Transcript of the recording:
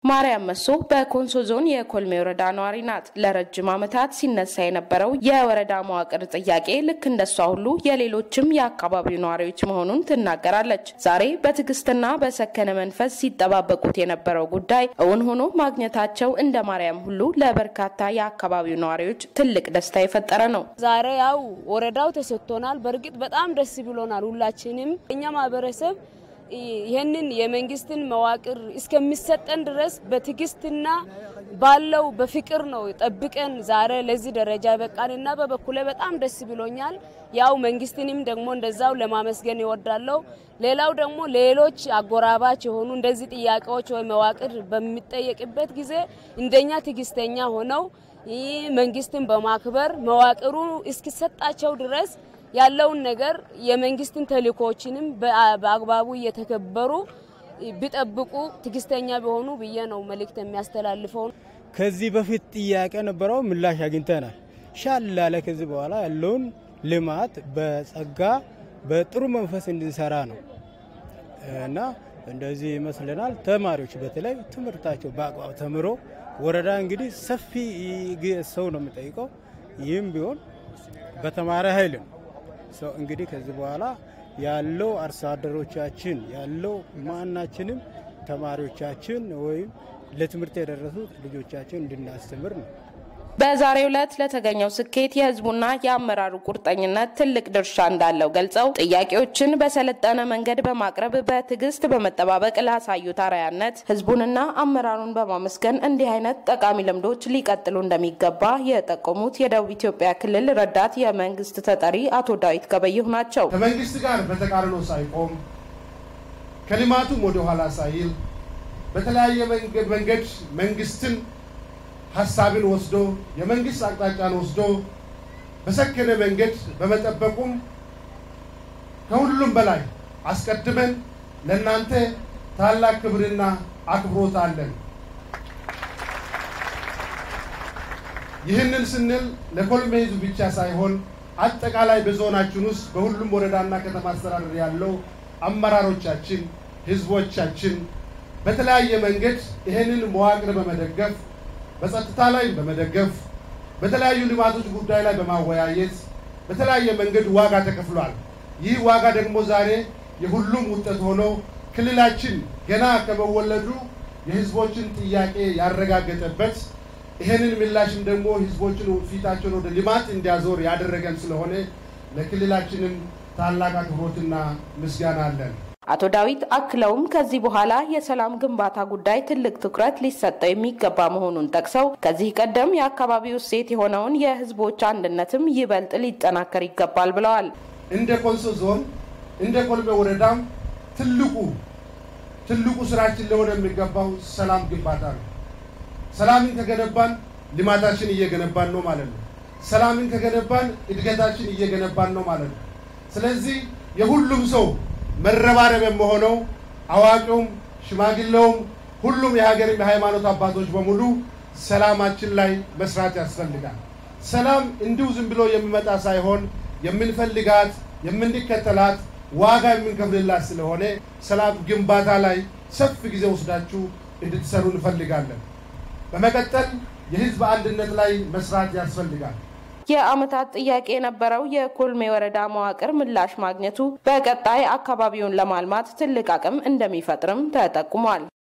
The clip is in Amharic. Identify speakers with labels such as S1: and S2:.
S1: ማርያም መሶ በኮንሶ ዞን የኮልሜ ወረዳ ነዋሪ ናት። ለረጅም ዓመታት ሲነሳ የነበረው የወረዳ መዋቅር ጥያቄ ልክ እንደሷ ሁሉ የሌሎችም የአካባቢው ነዋሪዎች መሆኑን ትናገራለች። ዛሬ በትዕግስትና በሰከነ መንፈስ ሲጠባበቁት የነበረው ጉዳይ እውን ሆኖ ማግኘታቸው እንደ ማርያም ሁሉ ለበርካታ የአካባቢው ነዋሪዎች ትልቅ ደስታ የፈጠረ ነው።
S2: ዛሬ ያው ወረዳው ተሰጥቶናል። በእርግጥ በጣም ደስ ብሎናል። ሁላችንም እኛ ማህበረሰብ ይህንን የመንግስትን መዋቅር እስከሚሰጠን ድረስ በትዕግስትና ባለው በፍቅር ነው ጠብቀን ዛሬ ለዚህ ደረጃ በቃንና በበኩሌ በጣም ደስ ብሎኛል። ያው መንግስትንም ደግሞ እንደዛው ለማመስገን ይወዳለው። ሌላው ደግሞ ሌሎች አጎራባች የሆኑ እንደዚህ ጥያቄዎች ወይ መዋቅር በሚጠየቅበት ጊዜ እንደኛ ትዕግስተኛ ሆነው ይህ መንግስትን በማክበር መዋቅሩ እስኪሰጣቸው ድረስ ያለውን ነገር የመንግስትን ተልእኮዎችንም በአግባቡ እየተከበሩ ቢጠብቁ ትዕግስተኛ ቢሆኑ ብዬ ነው መልእክት የሚያስተላልፈው።
S3: ከዚህ በፊት ጥያቄ ነበረው፣ ምላሽ አግኝተናል። ሻል ላለ ከዚህ በኋላ ያለውን ልማት በጸጋ በጥሩ መንፈስ እንድንሰራ ነው እና እንደዚህ ይመስለናል። ተማሪዎች በተለይ ትምህርታቸው በአግባብ ተምሮ ወረዳ እንግዲህ ሰፊ ሰው ነው የሚጠይቀው። ይህም ቢሆን በተማረ ኃይል ነው ሰው እንግዲህ ከዚህ በኋላ ያለው አርሶ አደሮቻችን ያለው ማናችንም ተማሪዎቻችን ወይም ለትምህርት የደረሱት ልጆቻችን እንድናስተምር ነው።
S1: በዛሬው ዕለት ለተገኘው ስኬት የህዝቡና የአመራሩ ቁርጠኝነት ትልቅ ድርሻ እንዳለው ገልጸው ጥያቄዎችን በሰለጠነ መንገድ በማቅረብ በትዕግስት በመጠባበቅ ላሳዩት አርአያነት ህዝቡንና አመራሩን በማመስገን እንዲህ አይነት ጠቃሚ ልምዶች ሊቀጥሉ እንደሚገባ የጠቆሙት የደቡብ ኢትዮጵያ ክልል ረዳት የመንግስት ተጠሪ አቶ ዳዊት ገበየሁ ናቸው።
S4: ከመንግስት ጋር በተቃርኖ ሳይቆም ከልማቱም ወደኋላ ሳይል በተለያየ መንገድ መንግስትን ሀሳብን ወስዶ የመንግስት አቅጣጫን ወስዶ በሰከነ መንገድ በመጠበቁም ከሁሉም በላይ አስቀድመን ለእናንተ ታላቅ ክብርና አክብሮት አለን። ይህንን ስንል ለኮልሜ ህዝብ ብቻ ሳይሆን አጠቃላይ በዞናችን ውስጥ በሁሉም ወረዳና ከተማ አስተዳደር ያለው አመራሮቻችን፣ ህዝቦቻችን በተለያየ መንገድ ይህንን መዋቅር በመደገፍ በጸጥታ ላይ በመደገፍ በተለያዩ ልማቶች ጉዳይ ላይ በማወያየት በተለያየ መንገድ ዋጋ ተከፍሏል። ይህ ዋጋ ደግሞ ዛሬ የሁሉም ውጤት ሆኖ ክልላችን ገና ከመወለዱ የህዝቦችን ጥያቄ ያረጋገጠበት ይህንን ምላሽም ደግሞ ህዝቦችን ፊታቸውን ወደ ልማት እንዲያዞር ያደረገን ስለሆነ ለክልላችንም ታላቅ አክብሮትና ምስጋና አለን።
S1: አቶ ዳዊት አክለውም ከዚህ በኋላ የሰላም ግንባታ ጉዳይ ትልቅ ትኩረት ሊሰጠው የሚገባ መሆኑን ጠቅሰው ከዚህ ቀደም የአካባቢው እሴት የሆነውን የህዝቦች አንድነትም ይበልጥ ሊጠናከር ይገባል ብለዋል።
S4: እንደ ኮንሶ ዞን እንደ ኮልሜ ወረዳም ትልቁ ትልቁ ስራችን ሊሆን የሚገባው ሰላም ግንባታ ነው። ሰላምን ከገነባን ልማታችን እየገነባን ነው ማለት ነው። ሰላምን ከገነባን እድገታችን እየገነባን ነው ማለት ነው። ስለዚህ የሁሉም ሰው መረባረብ የመሆነው አዋቂውም ሽማግሌውም ሁሉም የሀገርም የሃይማኖት አባቶች በሙሉ ሰላማችን ላይ መስራት ያስፈልጋል። ሰላም እንዲሁ ዝም ብሎ የሚመጣ ሳይሆን የምንፈልጋት የምንከተላት ዋጋ የምንከፍልላት ስለሆነ ሰላም ግንባታ ላይ ሰፊ ጊዜ ወስዳችሁ እንድትሰሩ እንፈልጋለን። በመቀጠል የህዝብ አንድነት ላይ መስራት ያስፈልጋል።
S1: የዓመታት ጥያቄ የነበረው የኮልሜ ወረዳ መዋቅር ምላሽ ማግኘቱ በቀጣይ አካባቢውን ለማልማት ትልቅ አቅም እንደሚፈጥርም ተጠቁሟል።